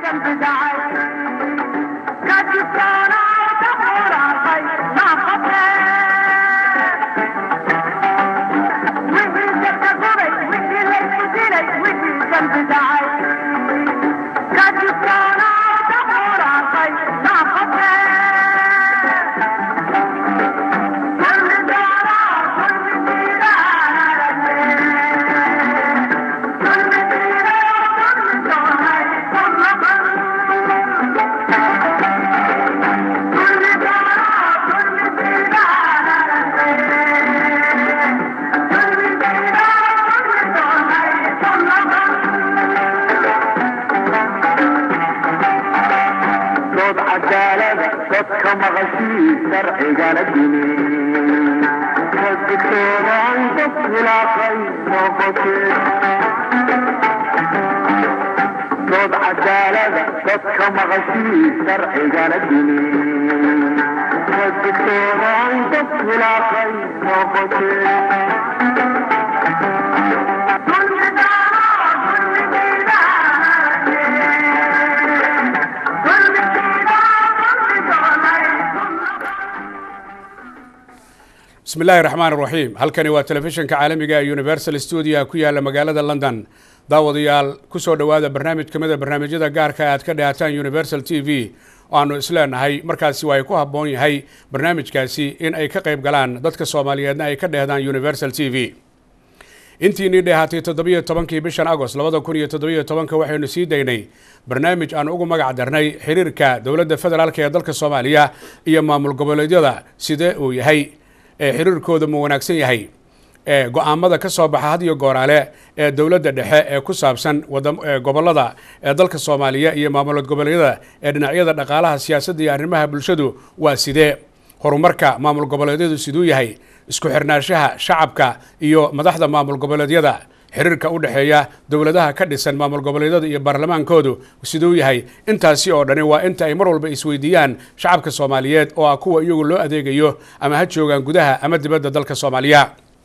dood cadaalada dadka maqashii sharcigana dimi kadibtoodaan dad khilaafay noqotee dood cadaalada dadka maqashii sharcigana dimi kadibtoodaan dad khilaafay noqotee bismi illaahi raxmaan raxiim halkani waa telefishinka caalamiga ee universal stuudia ku yaala magaalada london daawadayaal kusoo dhowaada barnaamij ka mida barnaamijyada gaarka aad ka dhahataan universal t v oo aanu isleenahay markaasi waa ay ku habboon yahay barnaamijkaasi in ay ka qayb galaan dadka soomaaliyeedna ay ka dhehdaan universal t v intiinii dheehaatay toddobiyo tobankii bishan agost labada kun iyo toddobiyo tobanka waxaynu sii daynay barnaamij aan ugu magac darnay xiriirka dowladda federaalk ee dalka soomaaliya iyo maamul goboleedyada sidee uu yahay ee xiriirkooda ma wanaagsan yahay ee go-aamada ka soo baxa had iyo gooraale ee dowladda dhexe ee ku saabsan gobolada ee dalka soomaaliya iyo maamulad goboleedyada ee dhinacyada dhaqaalaha siyaasadda iyo arrimaha bulshadu waa sidee horumarka maamul goboleedyadu siduu yahay isku xirnaanshaha shacabka iyo madaxda maamul goboleedyada xiriirka u dhexeeya dowladaha ka dhisan maamul goboleedyada iyo baarlamaankoodu siduu yahay intaasi oo dhani waa inta ay mar walba isweydiiyaan shacabka soomaaliyeed oo ah kuwa iyagu loo adeegayo ama ha joogaan gudaha ama dibadda dalka soomaaliya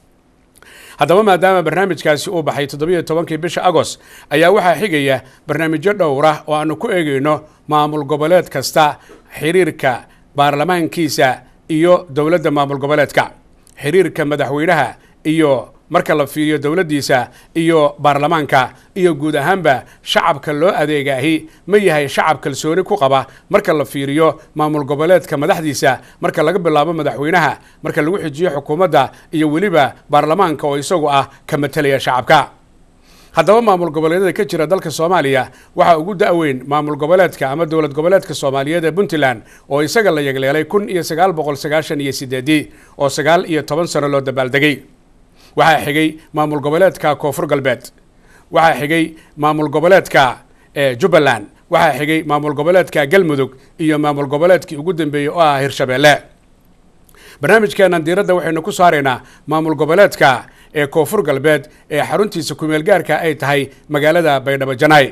haddaba maadaama barnaamijkaasi uu baxay toddobiyo tobankii bisha agost ayaa waxaa xigaya barnaamijyo dhowra oo aanu ku eegeyno maamul goboleed kasta xiriirka baarlamaankiisa iyo dowladda maamul goboleedka xiriirka madaxweynaha iyo marka la fiiriyo dowladdiisa iyo baarlamaanka iyo guud ahaanba shacabka loo adeegaahi ma yahay shacab kalsooni ku qaba marka la fiiriyo maamul goboleedka madaxdiisa marka laga bilaabo madaxweynaha marka lagu xijiyo xukuumadda iyo weliba baarlamaanka oo isagu ah ka matelaya shacabka haddaba maamul goboleedyada ka jira dalka soomaaliya waxaa ugu da-weyn maamul goboleedka ama dowlad goboleedka soomaaliyeed ee puntland oo isaga la yegleelay kun iyo sagaal boqol sagaashan iyo sideedii oo sagaal iyo toban sano loo dabaaldegay waxaa xigay maamul goboleedka koonfur galbeed waxaa xigay maamul goboleedka jubbaland waxaa xigay maamul goboleedka galmudug iyo maamul goboleedkii ugu dambeeyey oo ah hirshabeelle barnaamijkeenan diiradda waxaynu ku saaraynaa maamul goboleedka ee koonfur galbeed ee xaruntiisa kumeel gaarka ay tahay magaalada baydhabo janaay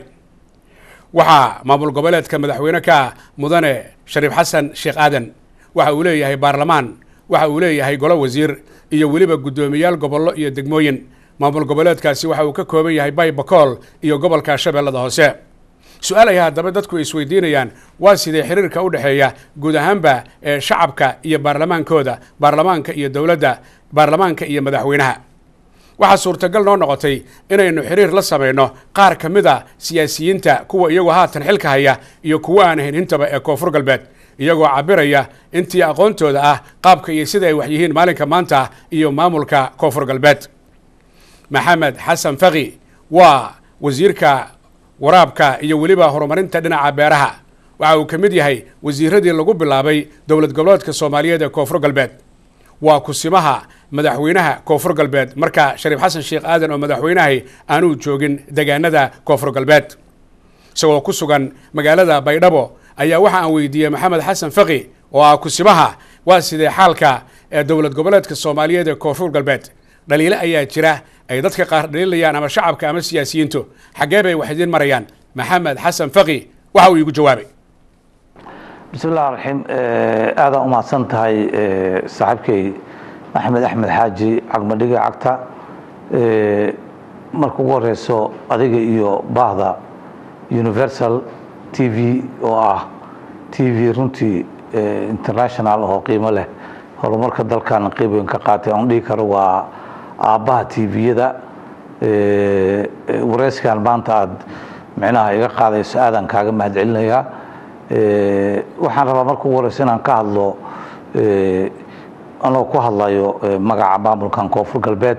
waxaa maamul goboleedka madaxweyne ka mudane shariif xasan sheekh aadan waxa uu leeyahay baarlamaan waxa uu leeyahay golo wasiir iyo weliba guddoomiyaal gobollo iyo degmooyin maamul goboleedkaasi waxa uu ka kooban yahay bay bakool iyo gobolka shabeellada hoose su-aal ay haddaba dadku isweydiinayaan waa sidee xiriirka u dhexeeya guud ahaanba ee shacabka iyo baarlamaankooda baarlamaanka iyo dowladda baarlamaanka iyo madaxweynaha waxaa suurtagal noo noqotay inaynu xiriir la samayno qaar ka mid a siyaasiyiinta kuwa iyagoo haatan xilka haya iyo kuwa aan ahayn intaba ee koonfur galbeed iyagoo cabiraya intii aqoontooda ah qaabka iyo sida ay wax yihiin maalinka maanta iyo maamulka koonfur galbeed maxamed xasan faki waa wasiirka waraabka iyo weliba horumarinta dhinaca beeraha waxa uu ka mid yahay wasiiradii lagu bilaabay dowlad goboleedka soomaaliyeed ee koonfur galbeed waa kusimaha madaxweynaha koonfur galbeed marka shariif xasan sheekh aadan oo madaxweynahay aanuu joogin degaanada koonfur galbeed isagoo ku sugan magaalada baydhabo ayaa waxa aan weydiiyey maxamed xasan faki oo ah kusimaha waa sidee xaalka ee dowlad goboleedka soomaaliyeed ee koonfur galbeed dhaliilo ayaa jira ay dadka qaar dhaliilayaan ama shacabka ama siyaasiyiintu xaggee bay wax idiin marayaan maxamed xasan faki waxa uu iigu jawaabay bismi llah raxiim aadaan umahadsan tahay saaxiibkay axmed axmed xaaji cagmadhiga cagta marka ugu horeyso adiga iyo baahda universal t v oo ah t v runtii international oo qiimo leh horumarka dalkan qeyb weyn ka qaatay aan dhihi karo waa aabbaha t v-yada wareyskan maanta aada micnaha iga qaadayso aadaan kaaga mahad celinayaa waxaan rabaa marka ugu horeysa inaan ka hadlo anoo ku hadlayo magaca maamulkan koonfur galbeed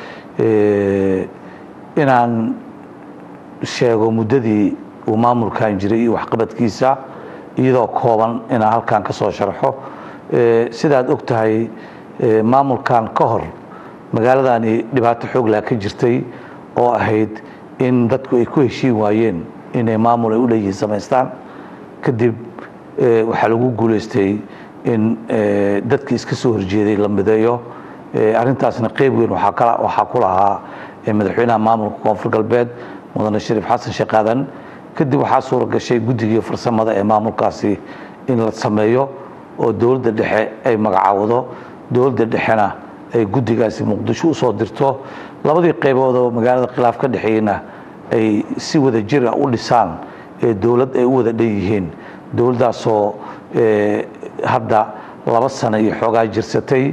inaan sheego muddadii uu maamulkan jiray iyo waxqabadkiisa iyadoo kooban inaan halkan ka soo sharxo sidaad og tahay maamulkan ka hor magaaladani dhibaato xooglah ka jirtay oo ahayd in dadku ay ku heshiin waayeen inay maamul ay u leeyihiin samaystaan kadib waxaa lagu guulaystay in dadkii iska soo horjeeday la mideeyo arrintaasna qeyb weyn waxaa ku lahaa madaxweynaha maamulka koonfur galbeed mudane shariif xasan sheekh aadan kadib waxaa suura gashay guddigii farsamada ee maamulkaasi in la sameeyo oo dowladda dhexe ay magacaawdo dowladda dhexena ay guddigaasi muqdisho usoo dirto labadii qaybood oo magaalada khilaaf ka dhexeeyena ay si wada jira u dhisaan ee dowlad ay u wada dhan yihiin dowladdaasoo hadda laba sano iyo xoogaa jirsatay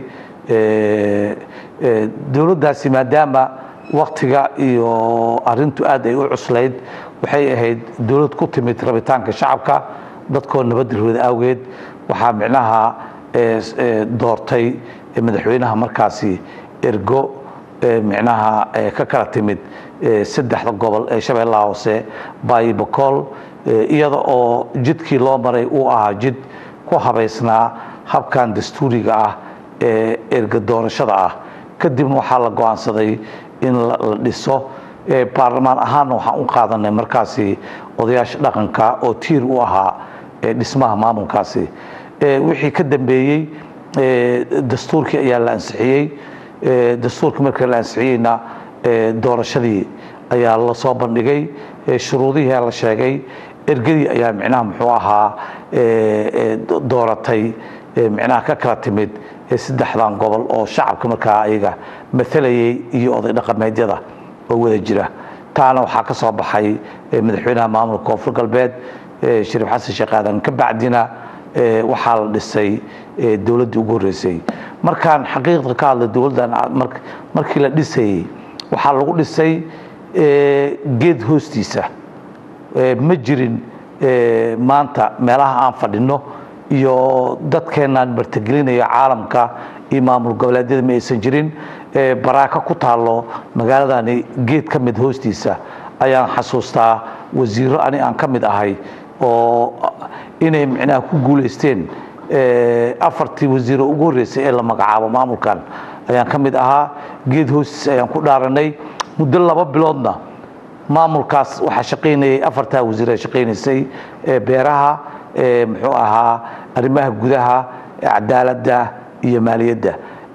dowladdaasi maadaama waktiga iyo arintu aad ay u cuslayd waxay ahayd dowlad ku timid rabitaanka shacabka dadkoo nabadgelooda awgeed waxaa micnaha doortay madaxweynaha markaasi ergo micnaha ka kala timid saddexda gobol ee shabeellaha hoose baayi bakool iyada oo jidkii loo maray uu ahaa jid ku habaysnaa habkan dastuuriga ah ee erga doorashada ah kadibna waxaa la go-aansaday in la dhiso baarlamaan ahaanna waxaan u qaadanay markaasi odayaasha dhaqanka oo tiir u ahaa dhismaha maamulkaasi wixii ka dambeeyey dastuurkii ayaa la ansixiyey dastuurkii markii la ansixiyeyna doorashadii ayaa la soo bandhigay shuruudihii la sheegay ergadii ayaa micnaha muxuu ahaa dooratay micnaha ka kala timid saddexdan gobol oo shacabka markaa ayaga maalayay iyo oday dhaqameedyada oo wada jira taana waxaa ka soo baxay madaxweynaha maamulka koonfur galbeed shariif xasan sheekh aadan ka bacdina waxaa la dhisay dowladdii ugu horreysay markaan xaqiiqda ka hadlay dowladdan markii la dhisayey waxaa lagu dhisay geed hoostiisa ma jirin maanta meelaha aan fadhino iyo dadkeenaan martagelinaya caalamka iyo maamul goboleedyada ma aysan jirin baraaka ku taallo magaaladani geed ka mid hoostiisa ayaan xasuustaa wasiiro ani aan ka mid ahay oo inay micnaha ku guulaysteen afartii wasiiro ugu horreysay ee la magacaabo maamulkan ayaan ka mid ahaa geed hoostiisa ayaan ku dhaaranay muddo laba biloodna maamulkaas waxaa shaqaynayay afartaa wasiir ee shaqaynaysay beeraha muxuu ahaa arrimaha gudaha cadaaladda iyo maaliyadda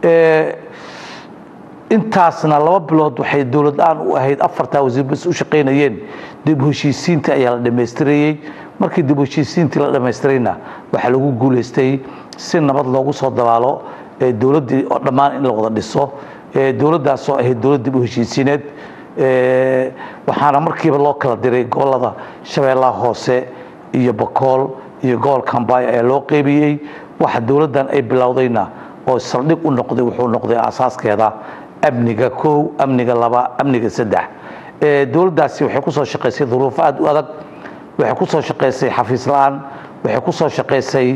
intaasna laba bilood waxay dowlad la-aan u ahayd afartaa wasiir bas u shaqaynayeen dib heshiisiinta ayaa la dhammaystirayey markii dib heshiisiintii la dhammaystirayna waxaa lagu guulaystay si nabad loogu soo dabaalo dowladdii oo dhammaan in la wada dhiso dowladdaasoo ahayd dowlad dib u heshiisiineed waxaana markiiba loo kala diray gobolada shabeellaha hoose iyo bakool iyo gobolka hambaayo ayaa loo qeybiyey waxa dowladdan ay bilowdayna oo saldhig u noqday wuxuu noqday asaaskeeda amniga kow amniga laba amniga saddex dowladdaasi waxay ku soo shaqaysay duruufo aad u adag waxay ku soo shaqaysay xafiis la-aan waxay ku soo shaqaysay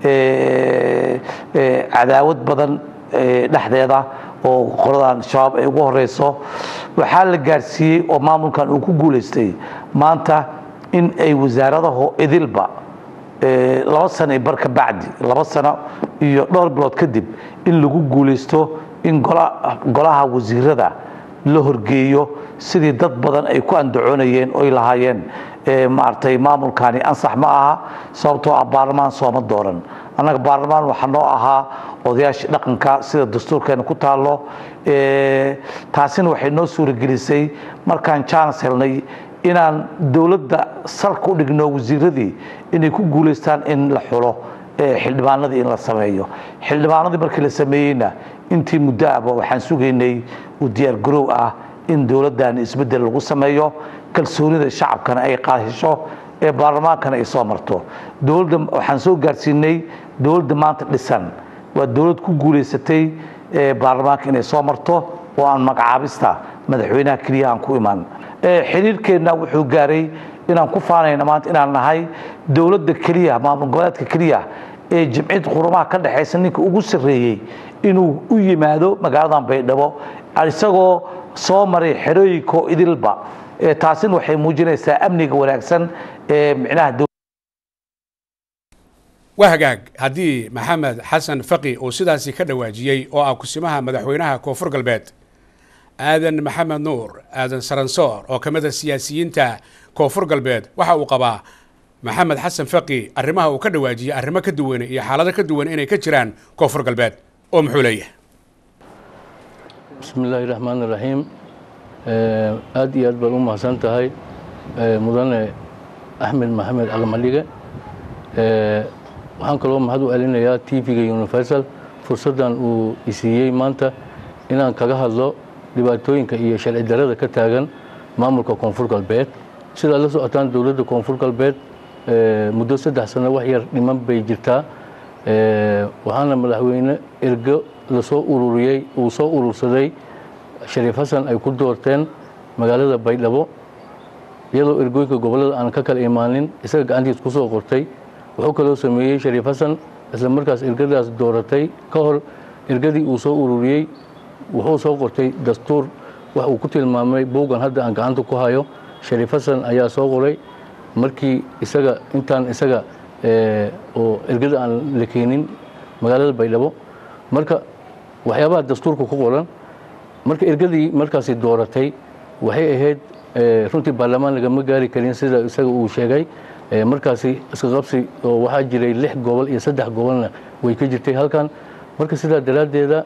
cadaawad badan dhexdeeda oo qoladan shabaab ay ugu horeyso waxaa la gaarsiiyey oo maamulkan uu ku guulaystay maanta in ay wasaaradaho idilba laba sano iyo bar ka bacdi laba sano iyo dhowr bilood kadib in lagu guulaysto in golaha wasiirada la horgeeyo sidii dad badan ay ku andacoonayeen oy lahaayeen maaragtay maamulkani ansax ma aha sababtoo ah baarlamaan sooma dooran annaga baarlamaan waxaa noo ahaa odayaashii dhaqanka sida dastuurkeena ku taallo taasina waxay noo suuragelisay markaan jaanas helnay inaan dowladda salka u dhigno wasiiradii inay ku guulaystaan in la xulo xildhibaanadii in la sameeyo xildhibaanadii markii la sameeyeyna intii muddo ahba waxaan sugaynay u diyaargaroow ah in dowladdan isbeddel lagu sameeyo kalsoonida shacabkana ay qaadhesho ee baarlamaankana ay soo marto dowladda waxaan soo gaarsiinay dowladda maanta dhisan waa dowlad ku guulaysatay ee baarlamaanka inay soo marto oo aan magacaabista madaxweynaha keliya aan ku iman xiriirkeenna wuxuu gaaray inaan ku faanayna maanta inaan nahay dowladda keliya maamul goboleedka keliya ee jimcid qurumaha ka dhexaysa ninka ugu sarreeyey inuu u yimaado magaaladan baydhabo isagoo soo maray xerooyinko idilba taasina waxay muujinaysaa amniga wanaagsan ee micnaha waa hagaag haddii maxamed xasan faqi uu sidaasi ka dhawaajiyey oo ah kusimaha madaxweynaha koonfur galbeed aadan maxamed nuur aadan saransoor oo ka mid a siyaasiyiinta koonfur galbeed waxa uu qabaa maxamed xasan faqi arrimaha uu ka dhawaajiyey arrimo ka duwan iyo xaalado ka duwan inay ka jiraan koonfur galbeed oo muxuu leeyahay bismi illaahi raxmaan iraxiim aad iyo aad baad u mahadsan tahay mudane axmed maxamed caqmadhige waxaan kaloo mahad u celinayaa t v-ga universal fursaddan uu isiiyey maanta inaan kaga hadlo dhibaatooyinka iyo sharci darada ka taagan maamulka koonfur galbeed sidaad la socotaan dowladda koonfur galbeed muddo saddex sano wax yar dhiman bay jirtaa waxaana madaxweyne ergo lasoo ururiyey uu soo urursaday shariif xasan ay ku doorteen magaalada baydhabo iyadoo ergooyinka gobollada aan ka kala imaanin isaga gacantiis ku soo qortay wuxuu kaloo sameeyey shariif xasan isla markaas ergadaas dooratay ka hor ergadii uu soo ururiyey wuxuu soo qortay dastuur wax uu ku tilmaamay buuggan hadda aan gacanta ku hayo shariif xasan ayaa soo qoray markii isaga intaan isaga oo ergada aan la keenin magaalada baydhabo marka waxyaabaha dastuurka ku qoran marka ergadii markaasi dooratay waxay ahayd runtii baarlamaan lagama gaari karin sida isaga uu sheegay markaasi iska qabsi oo waxaa jiray lix gobol iyo saddex gobolna way ka jirtay halkan marka sidaa daraaddeeda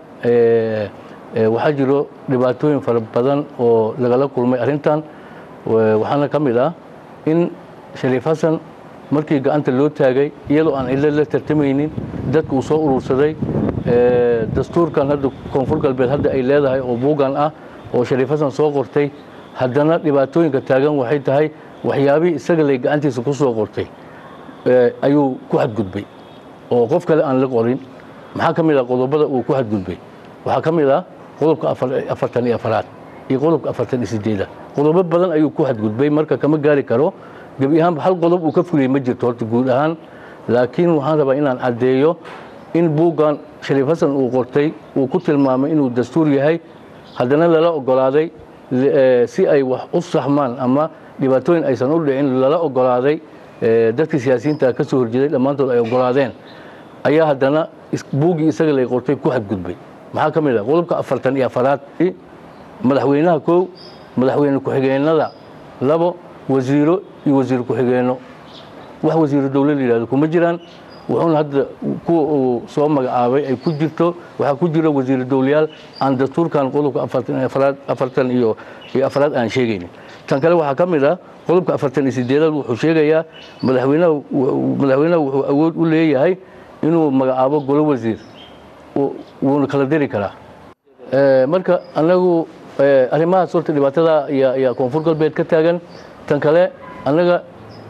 waxaa jiro dhibaatooyin fara badan oo lagala kulmay arrintan waxaana ka mid ah in shariif xasan markii gacanta loo taagay iyadoo aan cilo la tartamaynin dadka uu soo urursaday dastuurkan hadda koonfur galbeed hadda ay leedahay oo buugan ah oo shariif xasan soo qortay haddana dhibaatooyinka taagan waxay tahay waxyaabihii isaga lay gacantiisa ku soo qortay ayuu ku xadgudbay oo qof kale aan la qorin maxaa ka mid ah qodobada uu ku xadgudbay waxaa ka mid ah qodobka afartan iyo afaraad iyo qodobka afartan iyo sideeda qodobo badan ayuu ku xadgudbay marka kama gaari karo gebi ahaanba hal qodob uu ka fuliyey ma jirto horta guud ahaan laakiin waxaan rabaa inaan caddeeyo in buuggan shariif xasan uu qortay uu ku tilmaamay inuu dastuur yahay haddana lala ogolaaday si ay wax u saxmaan ama dhibaatooyin aysan u dhicin lala ogolaaday dadkii siyaasiyiinta ka soo horjeeday dhammaantood ay ogolaadeen ayaa haddana buuggii isaga lay qortay ku xadgudbay maxaa ka mid ah qodobka afartan iyo afaraad madaxweynaha kow madaxweyne ku-xigeenada labo wasiiro iyo wasiir ku-xigeenno wax wasiiro dowla la yidhahdo kuma jiraan wuxuuna hadda kuwa uu soo magacaabay ay ku jirto waxaa ku jira wasiiro dowlayaal aan dastuurkan qodobka afartan iyo afraad aan sheegaynin tan kale waxaa ka mid ah qodobka afartan iyo sideedaad wuxuu sheegayaa madaxweynaha madaxweynaha wuxuu awood u leeyahay inuu magacaabo golo wasiir wuuna kala diri karaa marka anagu arrimahaas horta dhibaatada ayaa koonfur galbeed ka taagan tan kale annaga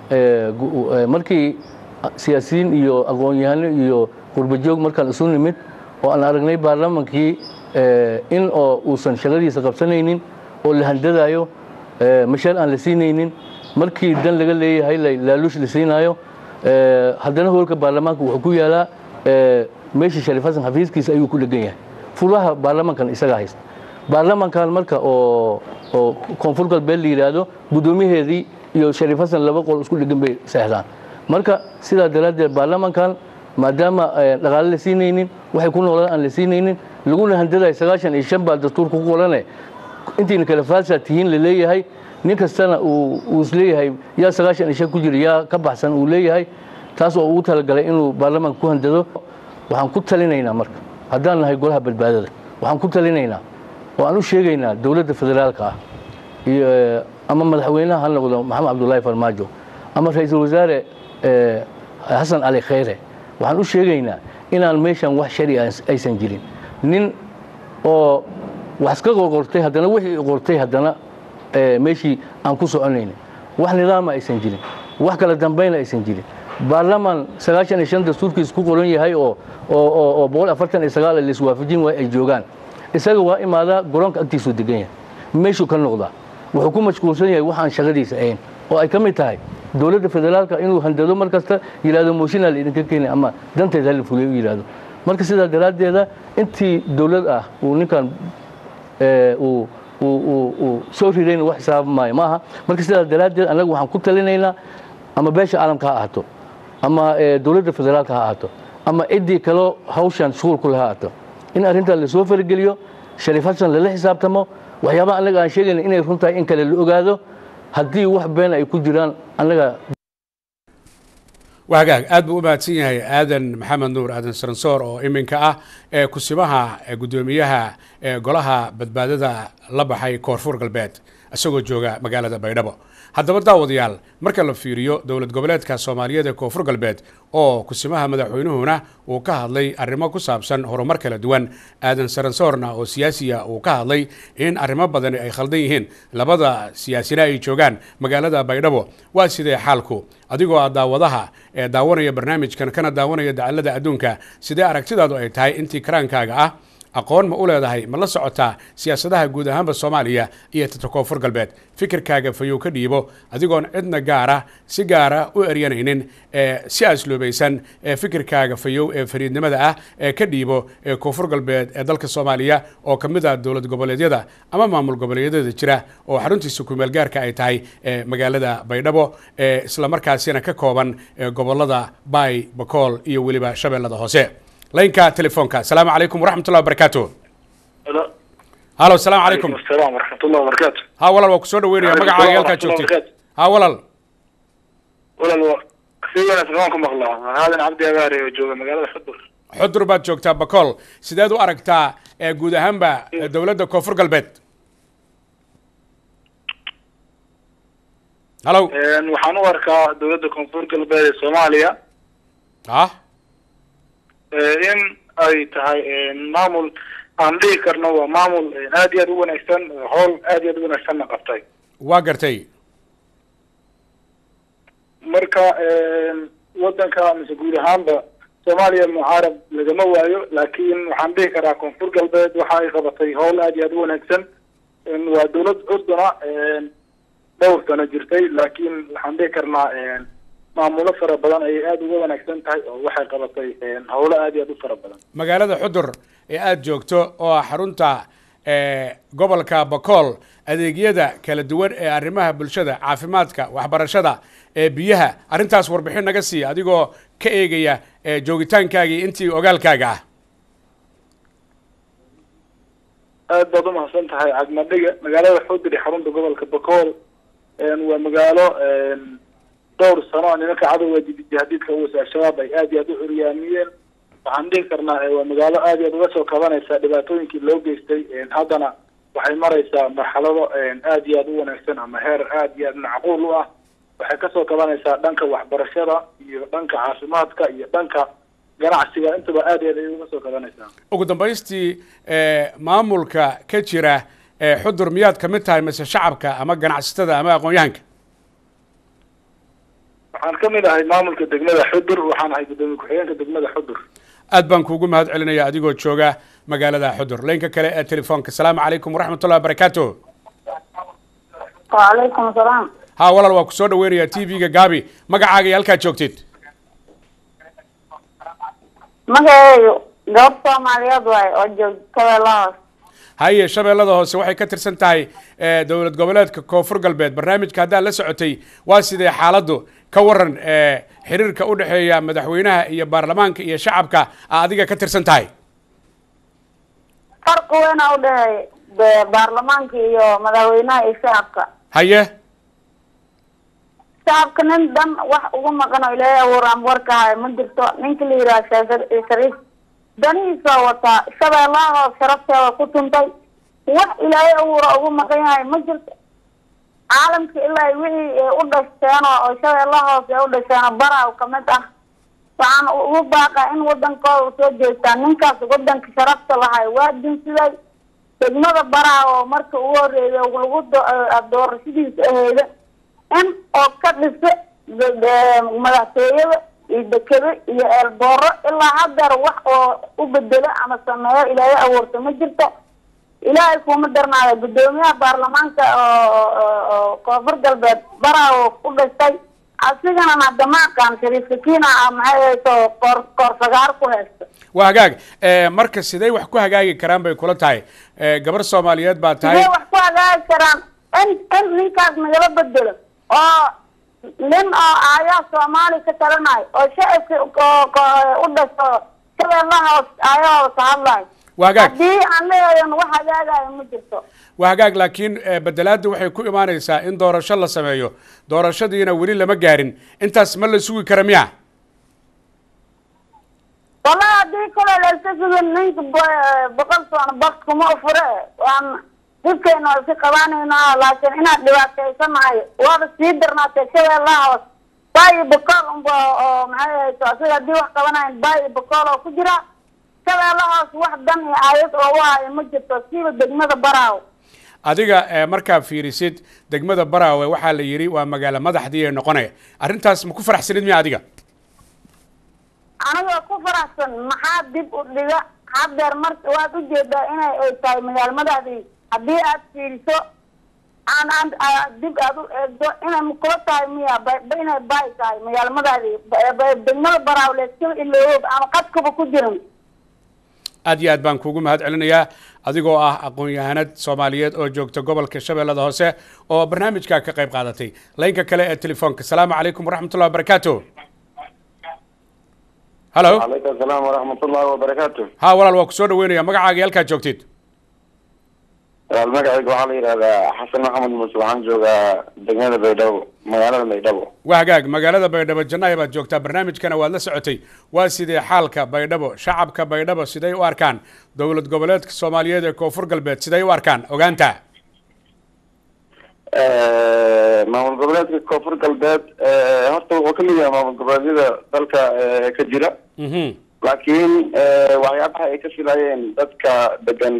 markii siyaasiyiin iyo aqoon-yahano iyo qurbajoog markaan isu nimid oo aan aragnay baarlamaankii in oo uusan shaqadiisa qabsanaynin oo la handadaayo mashaar aan la siinaynin markii dan laga leeyahay laaluush la siinaayo haddana hoolka baarlamaanka wuxuu ku yaalaa meeshii shariif xasan xafiiskiisa ayuu ku dhegan yahay fulaha baarlamaankan isagaa haysta baarlamaankan marka oo oo koonfur galbeed la yidhaahdo guddoomiyaheedii iyo shariif xasan laba qol isku dhegan bay seexdaan marka sidaa daraaddeed baarlamaankan maadaama dhaqaale la siinaynin waxay ku noolaan aan la siinaynin laguna handadayo sagaashan iyo shan baa dastuurka ku qorane intiina kale faalsaa tihiin la leeyahay nin kastana uu isleeyahay yaa sagaashan iyo shan ku jira yaa ka baxsan uu leeyahay taas oo ugu talagalay inuu baarlamaanka ku handado waxaan ku talinaynaa marka haddaan nahay golaha badbaadada waxaan ku talinaynaa oo aan u sheegaynaa dowladda federaalka ah iyo ama madaxweynaha ha noqdo maxamed cabdullaahi farmaajo ama ra-iisul wasaare xasan cali khayre waxaan u sheegaynaa inaan meeshan wax shari aysan jirin nin oo wax iska qortay haddana wixii qortay haddana meeshii aan ku soconaynin wax nidaama aysan jirin wax kala dambayna aysan jirin baarlaman sagaashan iyo shan dastuurkiis ku qoran yahay oo oo oo oo boqol afartan iyo sagaal la iswaafajin waay ay joogaan isaga waa imaadaa garoonka agtiisuu degan yahay meeshuu ka noqdaa wuxuu ku mashquulsan yahay waxaan shaqadiisa ahayn oo ay ka mid tahay dowladda federaalka inuu handado mar kasta yidhahdo mooshinaa la idinka keenay ama danteed hala fuliyo u yidhahdo marka sidaa daraaddeeda intii dowlad ah uu ninkan ee, uu uu- uu- uu soo rirayna wax xisaab maayo ma aha marka sidaa daraaddeed annaga waxaan ku talinaynaa ama beesha caalamka ha ahaato ama ee, dowladda federaalka ha ahaato ama ciddii kaloo hawshan shughul ku laha ahaato in arrintaa lasoo fargeliyo shariif xasan lala xisaabtamo waxyaabaha annaga aan sheegayna inay run tahay in kale la ogaado haddii wax been ay ku jiraan annaga waa hagaag aad buu u mahadsan yahay aadan maxamed nuur aadan saransoor oo iminka ah ee kusimaha ee guddoomiyaha ee golaha badbaadada la baxay koonfur galbeed isagoo jooga magaalada baydhabo haddaba daawadayaal marka la fiiriyo dowlad goboleedka soomaaliyeed ee koonfur galbeed oo kusimaha madaxweynuhuna uu ka hadlay arrimo ku saabsan horumar kala duwan aadan saransoorna oo siyaasiya uu ka hadlay in arrimo badani ay khaldan yihiin labada siyaasina ay joogaan magaalada baydhabo waa sidee xaalku adigoo ah daawadaha ee daawanaya barnaamijkan kana daawanaya dacalada adduunka sidee aragtidaadu ay tahay intii karaankaaga ah aqoon ma u leedahay ma la socotaa siyaasadaha guud ahaanba soomaaliya iyo tata koonfur galbeed fikirkaaga fayow ka dhiibo adigoon cidna gaara si gaara u eryanaynin ee si asluubaysan ee fikirkaaga fayow ee fariidnimada ah ee ka dhiibo ee koonfur galbeed ee dalka soomaaliya oo ka mid ah dowlad goboleedyada ama maamul goboleedyada jira oo xaruntiisa kumeel gaarka ay tahay ee magaalada baydhabo ee islamarkaasina ka kooban ee gobolada baay bakool iyo weliba shabeellada hoose laynka telefoonka asalaamu calaykum waraxmatullahi wabarakaatu Hello. halo asalaamu calaykum Asalaam waraxmatullahi wabarakaatu. ha walaal waa kusoo dhaweynaya Waalaikum magacaaga salaam halkaa joogtid waraxmatullahi ha walaal Walaal waa si wanaagsan waan ku maqlaa. Haadan Cabdi Abaare oo jooga magaalada Xudur. xudur baad joogtaa bakool sideed u aragtaa ee guud ahaanba ee dowladda koonfur galbeed halo Een waxaan u arkaa dowladda Koonfur Galbeed ee Soomaaliya ha ee in ay tahay een maamul aan dhihi karno waa maamul een aad iyo aad u wanaagsan howl aad iyo aad u wanaagsanna qabtay. waa gartay marka een wadanka mise guud ahaanba Soomaaliya mucaarab lagama waayo laakiin waxaan dhihi karaa Koonfur Galbeed waxa ay qabatay howl aad iyo aad u wanaagsan een waa dowlad curduna een dhowr sano jirtay laakiin waxaan dhihi karnaa een maamulo fara badan ayay aad uga wanaagsan tahay oo waxay qabatay een howlo aad iyo aad u fara badan magaalada xudur ee aada joogto oo ah xarunta ee gobolka bakool adeegyada kala duwan ee arrimaha bulshada caafimaadka waxbarashada ee biyaha arrintaas warbixin naga siiya adigoo ka eegaya ee joogitaankaagii intii ogaalkaaga ah aad baad umahadsan tahay cagmadhiga magaalada xudur ee xarunta gobolka bakool een waa magaalo een dhowr sano nimanka cadowga jihadiidka uwas al-shabaab ay aad iyo aad u curyaamiyeen waxaan dhihi karnaa ee waa magaalo aad iyo aad uga soo kabanaysa dhibaatooyinkii loo geystay een haddana waxay maraysaa marxalado een aad iyo aad u wanaagsan ama heer aad iyo aad macquul u ah waxay kasoo kabanaysaa dhanka waxbarashada iyo dhanka caafimaadka iyo dhanka ganacsiga intaba aad iyo aad ayay uga soo kabanaysaa ugu dambaystii ee maamulka ka jira ee xudur miyaad ka mid tahay mise shacabka ama ganacsatada ama aqoon-yahanka waxaan ka mid ahay maamulka degmada xudur waxaan ahay guddoomiye ku-xigeenka degmada xudur aad baan kuugu mahad celinaya adigoo jooga magaalada xudur laynka kale ee telefoonka asalaamu calaykum waraxmatullahi wabarakaatu وعليكم السلام ha walaal waa kusoo dhaweynaya t v-ga gaabi magacaaga iyo halkaad joogtid magaceedu gabadh soomaaliyeed waaye oo joogta Shabeellaha haye shabeellada hoose waxay ka tirsan tahay ee, dowlad goboleedka koonfur galbeed barnaamijka haddaad la socotay waa sidee xaaladdu ka waran ee, xiriirka u dhexeeya madaxweynaha iyo baarlamaanka iyo shacabka aa adiga ka tirsan tahay farqi weyn aa u dhexeeya be- baarlamaanka iyo madaxweynaha iyo shacabka haye shacabka nin dan wax ugu maqan oo ilaahay abuuraan warka hayo ma jirto ninka la yidhaha sheekh shariif danihiisa wataa shabeellaha hoos sharafteeda ku tuntay wax ilaahay abuura ugu maqan yahay ma jirto caalamka ilaa wixii ay u dhashteen oo oo shabeellaha hoos ay u dhasheen baraw kamid ah waxaan ugu baaqaa in wadankooda soo jeestaan ninkaas wadanka sharafta lahay waa dinsiday degmada baraha oo marka ugu horeeya lagu do- doorashadiisa aheyda in oo ka dhisa de- de- madaxtooyada iyo dekado iyo eelbooro ilaa haddeer wax oo u bedelo ama sameeyo ilaahay abuurta ma jirto ilaahay kuma darnaado guddoomiyaha baarlamaanka oo oo- oo koonfur galbeed baraa oo ku dhashtay asigana hadama aqaan shariif sakiina ah maxay hayso koor koor sagaar ku haysta waa hagaag Eh, marka sidee wax ku hagaagi karaan bay kula tahay Eh, gabar soomaaliyeed baa tahay sidee wax ku hagaagi karaan in in ninkaas nagala bedelo oo nin oo aayaa soomaali ka talanayo oo shacabka oo- oo u dhasho shabeellaha hoos aayahooda ka hadlayo waa hagaag haddii aan leeyahin wax hagaagayo ma jirto waa hagaag laakiin eh, bedelaadda waxay ku imaanaysaa in doorasho la sameeyo doorashadiina weli lama gaarin intaas ma la sugi kara miya wallahi haddii kale layska sugin ninka bo- boqol sano bak kuma fure waan dhibkeena waa iska qabanayna laakiin inaad dhibaataysanahay waaba sii darnaatay shabeellaha hoos baayi bokool unba oo maxay hayso asiga haddii wax qabanayan baayi bokool oo ku jira shabeellaha hoos wax dan iyo aayad oo u hayo ma jirto siiba degmada baraaw adiga eh, markaa fiirisid degmada baraawe waxaa la yidhi waa magaalo madaxdii ee noqonaya arrintaas ma ku faraxsanid miya adiga anigoo ku faraxsan maxaa dib u dhiga haddeer mar waad ujeedaa inay ay tahay magaalmadaadii haddii aad fiiriso aan aan aa- dib aad u eegdo inay kula tahay miya ba- ba- inay baay tahay magaalmadaadii ba- ba- degmada baraaw leeskaba iloob ama qadkaba ku jirin aad iyo aad baan kuugu mahad celinayaa adigoo ah aqoon-yahanad soomaaliyeed oo joogta gobolka shabeellada hoose oo barnaamijka ka qayb qaadatay laynka kale ee telefoonka asalaamu calaykum waraxmatullahi wabarakaatu halo calaykum asalaam waraxmat ullahi wabarakaatu ha walaal waa ku soo dhaweynaya magacaaga iyo halkaad joogtid walaal magacayga waxaa la yidhahdaa xasan maxamed muuse waxaan joogaa degmada baydhabo magaalada baydhabo waa hagaag magaalada baydhabo jannaaya baad joogtaa barnaamijkana waad la socotay waa sidee xaalka baydhabo shacabka baydhabo siday u arkaan dowlad goboleedka soomaaliyeed ee koonfur galbeed siday u arkaan ogaanta maamul goboleedka koonfur galbeed horta wuxuu kamid yahay maamul goboleedyada dalka eh, ka jira mhm laakiin eh, waxyaabaha ay ka filayeen dadka degan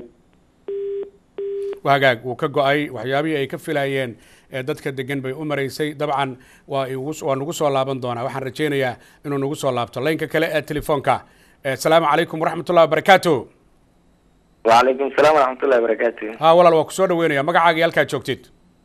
waa hagaag wuu ka go-ay waxyaabihii ay ka filayeen ee dadka degan bay u maraysay dabcan waa igu waa nagu soo laaban doonaa waxaan rajaynayaa inuu nagu soo laabto laynka kale ee telefoonka Eh, asalaamu calaykum waraxmatullahi wabarakaatu wacalaykum asalaam waraxmatullahi wabarakaatu ha walaal waa ku soo dhaweynaya magacaaga iyo halkaad joogtid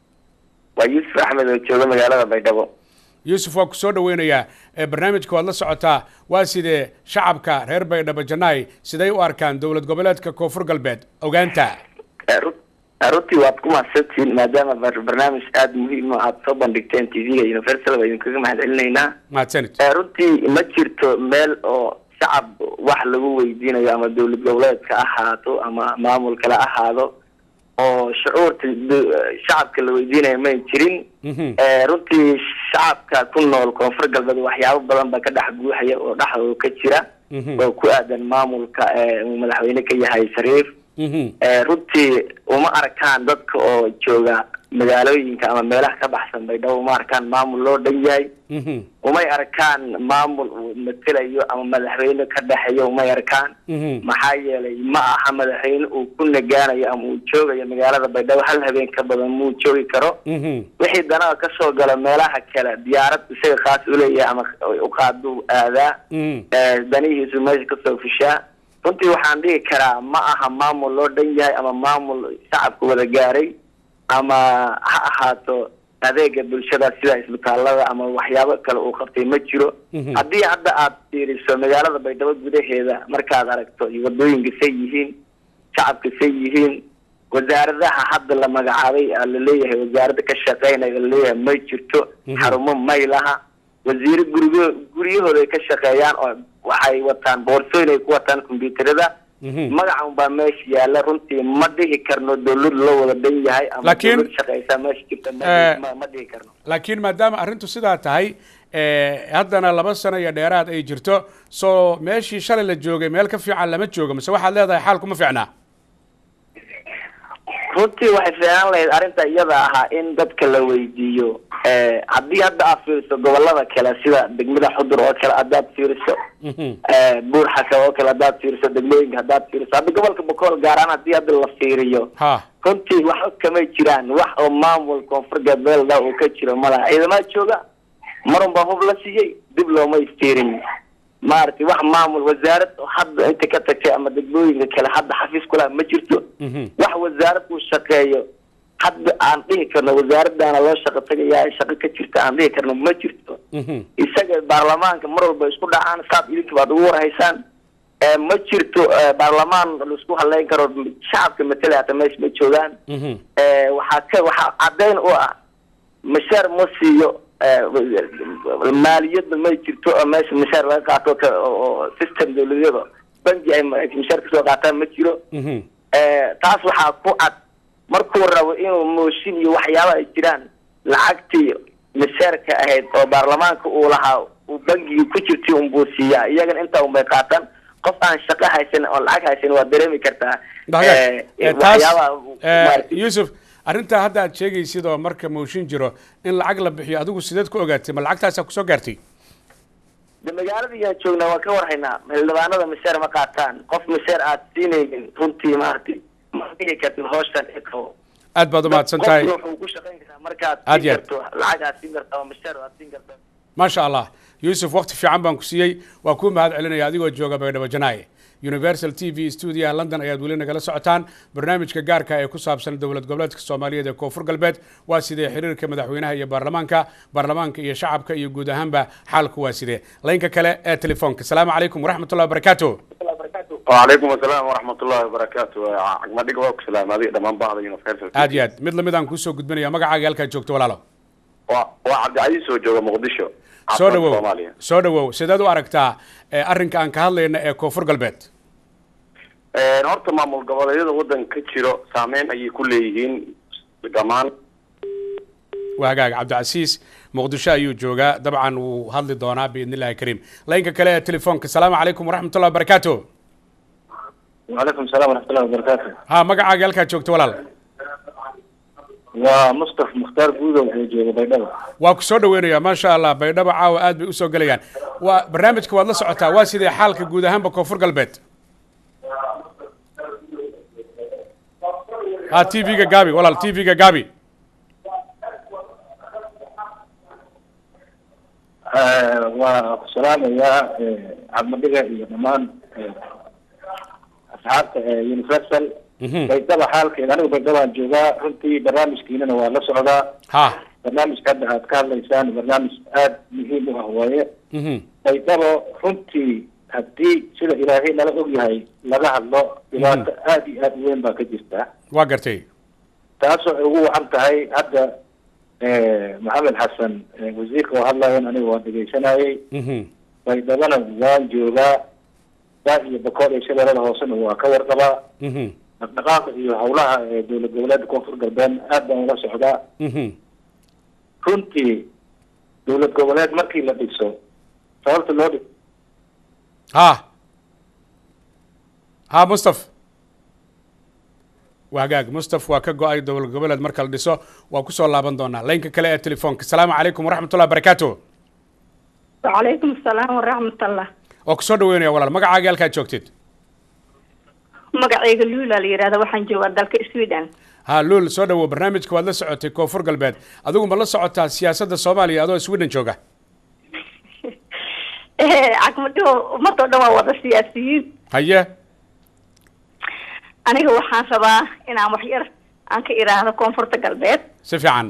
waa yuusuf axmed oo jooga magaalada baydhabo yuusuf waa ku soo dhaweynayaa ee barnaamijka waad la socotaa waa sidee shacabka reer baydhabo jannaay siday u arkaan dowlad goboleedka koonfur galbeed ogaanta Ru- runtii waad ku mahadsantihiin maadaama bar- barnaamij aada muhiim o aada soo bandhigteen t v-ga universal baa idinkaga mahad celinaynaa mahadsanid Eh, runtii ma jirto meel oo shacab wax lagu weydiinayo ama dowlad goboleedka ahaato ama maamul kale ahaado oo shucuurta do- shacabka la weydiinayo mayn jirin Mhm. Eh, runtii shacabka ku nool koonfur galbeed waxyaabo badan ba ka dhex guuxaya oo dhexdooda ka jira Mhm. oo ku aadan maamulka eh, uu madaxweyne ka yahay shariif Mhm. Eh, runtii uma arkaan dadka oo jooga magaalooyinka ama meelaha ka baxsan baydhabo uma arkaan maamul loo dhan yahay Mhm. umay arkaan maamul uu matelayo ama madaxweyne ka dhexeeyo umay arkaan Mhm. maxaa yeelay ma aha madaxweyne uu ku nagaanayo ama uu joogayo magaalada baydhabo hal habeen ka badan muu joogi karo Mhm. wixii danaha kasoo gala meelaha kale diyaarad isaga khaas uleeyahay ama uqaaduu aadaa Mhm. Eh, danihiisu meesha kasoo fushaa runtii waxaan dhihi karaa ma aha maamul loo dhan yahay ama maamul shacabka wada gaaray ama ha ahaato adeega bulshada sida isbitaalada ama waxyaabo kale uu qabtay ma jiro Mhm. haddii hadda aad fiiriso magaalada baydhabo gudaheeda markaad aragto iyo wadooyinka say yihiin shacabka say yihiin wasaaradaha hadda la magacaabay aa laleeyahay wasaaradda ka shaqeynaya laleeyahay may jirto Mhm. xarumo may laha wasiiro gurigo guryahooda ay ka shaqeeyaan oo waxay wataan boorsooyin ay ku wataan kombyuutarada Mhm. magacan baa meesha yaala runtii ma dhihi karno dowlad loo wada dhan yahay ama Laakiin- dowlad shaqeysa meesha jirta ma Eh, dhihi- ma- ma dhihi karno laakiin maadaama arrintu sidaa tahay eh, haddana laba sano iyo dheeraad ay jirto soo meeshii shalay la joogay meel ka fiican lama joogo mise waxaad leedahay xaalku ma fiicnaa runtii waxay fiican lahayd arrinta iyada ahaa in dadka la weydiiyo Eh, haddii hadda aad fiiriso gobolada kale sida degmada xudur oo kale haddaad fiiriso Mhm. eh, buur xaka oo kale haddaad fiiriso degmooyinka haddaad fiiriso hadda gobolka bokool gaaraan haddii hadda la fiiriyo ha runtii waxba kamay jiraan wax oo maamul koonfur galbeed uu ka jiro malaha ciidamada jooga marun baa hub la siiyey dib looma istiirin maaragtay wax maamul wasaarad oo hadda inta ka tagtay ama degmooyinka kale hadda xafiis kulaha ma jirto Mhm. wax wasaarad uu shaqeeyo hadda aan dhihi karno wasaaradaana loo shaqo tagayaa shaqo ka jirta aan dhihi karno ma jirto Mhm. isaga baarlamaanka mar walba isku dhacaan saad idinka baad ugu warhaysaan Eh, ma jirto eh, baarlamaan laisku haleyn karo shacabka matala hata meesha ma joogaan Mhm. Eh, waxaa ka waxaa caddayn u ah mashaar ma siiyo eh, maaliyadda ma jirto oo meesha mashaar laga qaato ka- oo oo system dawladyada bangi ay ma- mashaar kasoo qaataan ma jiro Mhm. Eh, taas waxaa ku cad markuu rabo inuu mooshin iyo waxyaaba ay jiraan lacagtii mashaarka ahayd oo baarlamaanka uu lahaa uu bangiga ku jirtay unbuu siiyaa iyagana intaa unbay qaataan qof aan shaqo haysan oo lacag haysan waa dareemi kartaa Hagaag. eh, Eh, taas waxyaabaha eh, maaragtay- yuusuf arrintaa hadda aad sheegaysid oo marka mooshin jiro in lacag la bixiyo adigu sideed ku ogaatay ma lacagtaasaa kusoo gaartay de magaalada iyaan joognaa waan ka warhaynaa xildhibaanada mashaar ma qaataan qof mashaar aad siinaynin runtii maaragtay ma dhihi kartid hawshan ee qabo aad baad umahadsan tahay qofkuna wuxuu ku shaqayn karaa markaad Aad siin iyo aad. karto lacag aad siin karto ama mashaar aad siin karto maasha allah yuusuf waqti fiican baan ku siiyey waa kuu mahad celinaya adigoo jooga baydhabo janaaye universal t v stuudiyaha london ayaad weli nagala socotaan barnaamijka gaarka ee ku saabsan dowlad goboleedka soomaaliyeed ee koonfur galbeed waa sidee xiriirka madaxweynaha iyo baarlamaanka baarlamaanka iyo shacabka iyo guud ahaanba xaalku waa sidee laynka kale ee telefoonka asalaamu calaykum waraxmatullahi wabarakaatu وعليكم السلام ورحمة الله وبركاته عقمدك وك سلام هذه دمان بعض يونيفرسال aad iyo aad mid lamid aan kuusoo gudbinaya magacaaga halkaad joogto walaalo وعبد العزيز وجوه مقدشو soo dhawow Soomaaliya soo dhawow sideed u aragtaa eh, arrinka aan ka hadlayna ee koonfur galbeed Een, horta maamul goboleedyada wadanka ka jiro saameyn ayay ku leeyihiin dhamaan waa hagaag cabdicasiis muqdisho ayuu joogaa dabcan wuu hadli doonaa biidn illahi kariim laynka kale ee telefoonka asalaamu calaykum waraxmatullahi wabarakaatu وعليكم السلام ورحمة الله وبركاته ha magacaaga halkaad joogto walaal ومصطفى مختار جودة وجوه بيضاء waa ku soo dhaweynayaa maasha allah baydhabo caawa aad bay usoo gelayaan waa barnaamijka waad la socotaa waa sidee xaalka guud ahaanba koonfur galbeed ha t v-ga gaabi walaal t v-ga gaabi وسلام يا عبد المدقة يا دمان أصحاب يونيفرسال Mhm. بيضاء حالك أنا بيضاء جوجا runtii barnaamijkiinana waa la socdaa ha barnaamijka hadda aad ka hadlaysaan barnaamij aada muhiim u ah waaye Mhm. baydhabo runtii haddii sida ilaahay nala ogyahay laga hadlo dhibaato aada iyo aada u weyn baa ka jirta waa gartay taasoo ay ugu wacan tahay hadda maxamed xasan eh, wasiirka oo hadlayan aniga waan dhegaysanayay Mhm. baydhabana waan joogaa daa iyo bakool iyo shabeellada hoosena waa ka warqabaa Mhm. dhaqdhaqaaqa iyo howlaha ee dowlad goboleedka koonfur galbeed aad baan ula socdaa Mhm. runtii dowlad goboleed markii la dhiso sababta loo dhig ha ha mustaf waa hagaag mustaf waa ka go-ay dowlad goboleed marka la dhiso waa kusoo laaban doonaa laynka kale ee telefoonka asalaamu calaykum waraxmatullahi wabarakaatu وعليكم السلام ورحمة الله waa kusoo dhaweynaya walaal magacaaga halkaad joogtid magacayga luula la yidhahda waxaan joogaa dalka sweden ha luul soo dhawow barnaamijka waad la socotay koonfur galbeed adigu ma la socotaa siyaasadda soomaaliya adoo sweden jooga cagmadhiho ummadoo dhan waa wada siyaasiyiin haye aniga waxaan rabaa inaan wax yar aan ka idhaahdo koonfurta galbeed si fiican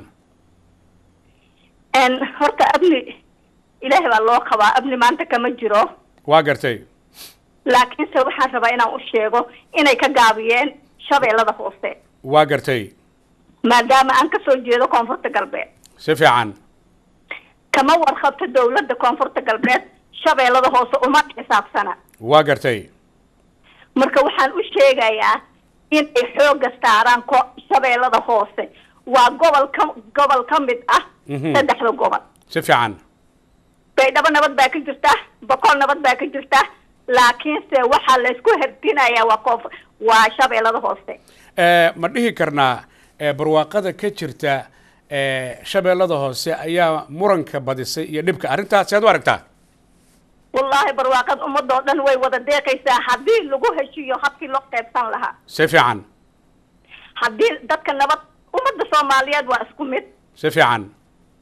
n horta abni ilaahay baa loo qabaa abni maanta kama jiro waa gartay laakiinse waxaan rabaa inaan u sheego inay ka gaabiyeen shabeellada hoose waa gartay maadaama aan kasoo jeedo koonfurta galbeed si fiican kama warqabto dowladda koonfurta galbeed shabeellada hoose uma xisaabsana waa gartay marka waxaan u sheegayaa inay xooga saaraan ko shabeellada hoose waa gobol ka gobol ka mid ah Mhm. saddexda gobol si fiican baydhabo nabad baa ka jirta boqol nabad baa ka jirta laakiinse waxaa laysku herdinayaa waa koof waa shabeellada hoose Eh, ma dhihi karnaa eh, barwaaqada ka jirta eh, shabeellada hoose ayaa muranka badisay iyo dhibka arrintaas sead u aragtaa wallaahi barwaaqad ummadoo dhan way wada deeqaysaa haddii lagu heshiiyo habkii loo qaybsan lahaa si fiican haddii dadka nabad ummadda soomaaliyeed waa isku mid si fiican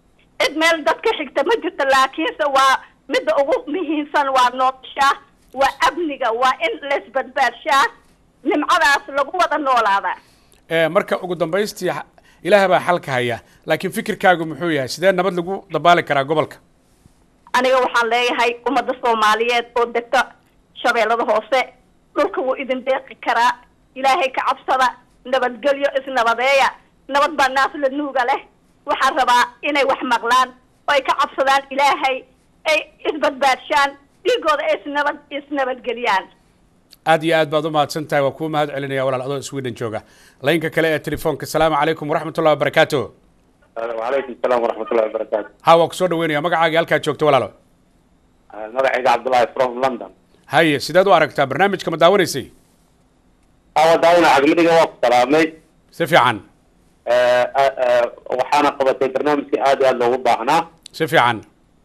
cid meel dadka xigta ma jirto laakiinse waa midda ugu muhiimsan waa nolosha waa amniga waa in laisbadbaadshaa nimcadaas lagu wada noolaadaa Eh, marka ugu dambaystii xa- ilaah baa xalka haya laakiin fikirkaagu muxuu yahay sidee nabad lagu dabaali karaa gobolka aniga waxaan leeyahay ummadda soomaaliyeed oo degta shabeellada hoose dhulka wuu idin deeqi karaa ilaahay ka cabsada nabadgelyo isnabadeeya nabad baa naas la nuuga leh waxaan rabaa inay wax maqlaan oo ay ka cabsadaan ilaahay ay isbadbaadshaan dhiigooda ay isnabad isnabadgeliyaan aad iyo aad baad u mahadsan tahay waa kuu mahad celinaya walaal adoo sweden jooga laynka kale ee telefoonka asalaamu calaykum waraxmatullahi wabarakaatu wacalaykum salaam waraxmatullahi wabarakaatu ha waa kusoo dhaweynaya magacaagii halkaad joogto walaalo magacayga cabdullahi from london haye sideed u aragtaa barnaamijka ma daawanaysay awa daawina cagmadhiga waa ku salaamay si fiican Eh, eh, eh, waxaana qabatay barnaamijka aad iyo aad loogu baahnaa si fiican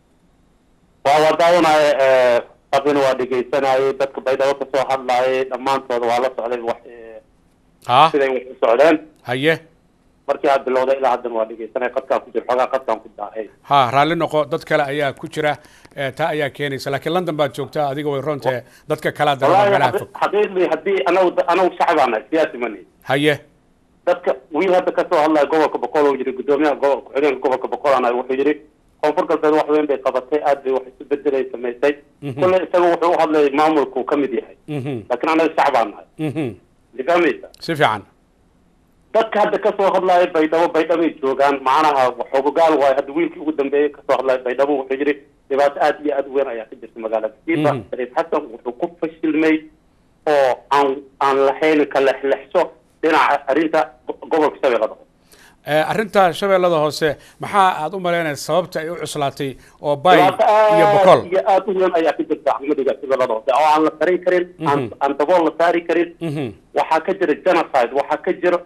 waa waa daawanaya eh, qabina waa dhegaysanayay dadka baydhabo kasoo hadlayay dhammaantooda waa la socday wax eh, ha siday wax u socdeen haye markii aad bilowday ilaa haddana waa dhegaysanaya qadkaan ku jiro xoogaa qadkaan ku daahay ha raalli noqo dad kale ayaa ku jira eh, taa ayaa keenaysa laakiin london baad joogtaa adiga way roontahe dadka kalea daraba wallahi meelaha xaqi- fog xaqiiqdii haddii anagu anagu shacbaanahay siyaasi mani haye dadka wiil hadda kasoo hadlaya gobolka boqol oo yiri gudoomiyaha go- ku-xigeenka gobolka boqol ana wuxuu yidhi koonfur galbeed wax weyn bay qabatay aad bay wax isu bedelay samaysay Mhm. kule isaga wuxuu u hadlayay maamulku ka mid yahay Mhm. laakiin anaga shacbaan nahay Mhm. fahmaysa si fiican dadka hadda kasoo hadlaya baydhabo baydhabay joogaan macnaha xogogaal waayo hadda wiilkii ugu dambeeyey kasoo hadlaya baydhabo wuxuu yidhi dhibaato aad iyo aad u weyn ayaa ka jirta magaalada siiba Mhm. shariif xasan wuxuu ku fashilmay oo aan aan lahayn ka lexlexso dhinaca arrinta go- gobolka shabeellada Eh, arrinta shabeellada hoose maxaa aad u malaynaysa sababta ay u cuslaatay oo bay dhibaato iyo boqol aad iyo aad u weyn ayaa ka jirta axmadiga shabeellada hoose oo aan la sarin karin aan Mhm. aan dabool la saari karin Mhm. waxaa ka jira genocide waxaa ka jira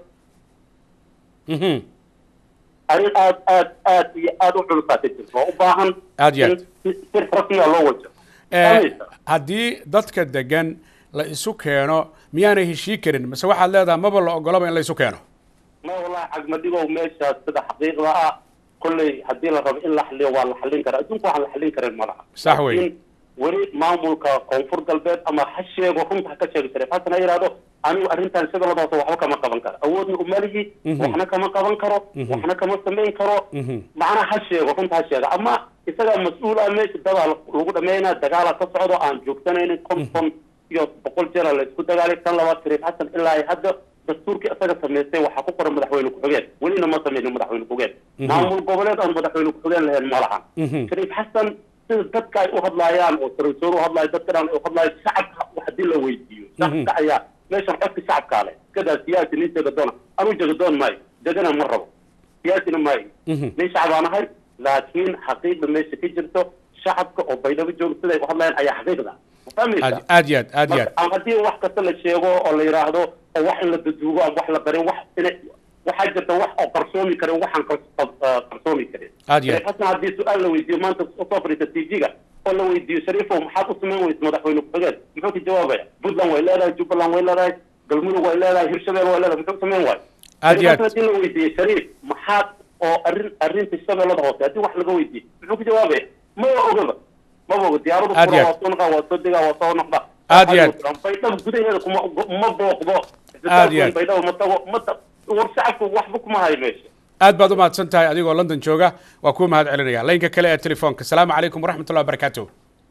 Mhm. arrin aad aad aad iyo aad u culusaa ka jirta oo u baahan Aad iyo aad. in si si rasmiya loo wajo Eh, Fahmaysa? haddii dadka degan la isu keeno miyaanay heshii karin mase waxaad leedahay maba la ogolaba in la isu keeno ma wallahi cagmadigow meeshaas sida xaqiiqda ah kolley haddii la rabo in la xaliyo waa la xalin karaa adduunka waxaan la xalin karin ma laha Sax wey. Laakiin weli maamulka koonfur galbeed ama ha sheego runta ha ka sheegi jiray hasan ha yidhahdo anigu arrintan shabeellada hoose waxba kama qaban karo awoodna uma lihi Mhm. waxna kama qaban karo Mhm. waxna kama samayn karo Mhm. macnaha ha sheego runta ha sheega ama isagaa mas-uul ah meesha dadaa lagu dhameynaa dagaala ka socdo aan joogsanaynin konton iyo boqol jeera la isku dagaalay tan labaad shariif xasan ilaa ay hadda dastuurkii isaga samaystay waxaa ku qoran madaxweyne ku-xigeen welina ma samaynin madaxweyne ku-xigeen Mhm. maamul goboleed aan madaxweyne ku-xigeen lahayn ma lahan Mhm. shariif xasan sida dadka ay u hadlaayaan oo saraysoor u hadlaayo dadka dhan ay u hadlaayo shacabka wax haddii la weydiiyo shacabka ayaa meeshan codka shacabkaa leh iskadaa siyaasi nin jagadoona anuu jagadoon maayo jagana ma rabo siyaasina maayo Mhm. nin shacbaan ahay laakiin xaqiiqda meesha ka jirto shacabka oo baydhabo jooga siday u hadlayaan ayaa xaqiiqda ma fahmaysa aad aad iyo aad aad iyo aad ama haddii wax kasta la sheego oo la yidhaahdo oo wax in la daduugo ama wax la barin wax ina waxaa jirta wax oo qarsoomi karin waxaan qars- qar- qarsoomi karin Aad iyo aad. Shariif xasan haddii su-aal la weydiiyo maanta usoo fadhiista tv-ga oo la weydiiyo shariifow maxaad u samayn weysa madaxweyne ku-xigeen muxuu ka jawaabaya puntland way leedahay jubbaland way leedahay galmudug way leedahay hirshabelle way leedahay muxuu samayn waayo Aad iyo aad. Shariif xasan haddii la weydiiyo shariif maxaad oo arrin arrinta shabeellada hoose haddii wax laga weydiiyo muxuu ka jawaabaya maba ogaba maba oga diyaaradu Aad iyo fura aad. waa soo noqaa waa soo degaa waa soo noqda Aad iyo aad. baydhabo gudaheeda kuma ma booqdo Aad iyo aad. baydhabo ma tago ma ta war shacabku waxba kuma hayo meesha aad baad u mahadsan tahay adigoo london jooga waa kuu mahad celinaya laynka kale ee telefoonka asalaamu calaykum waraxmatullahi wabarakaatu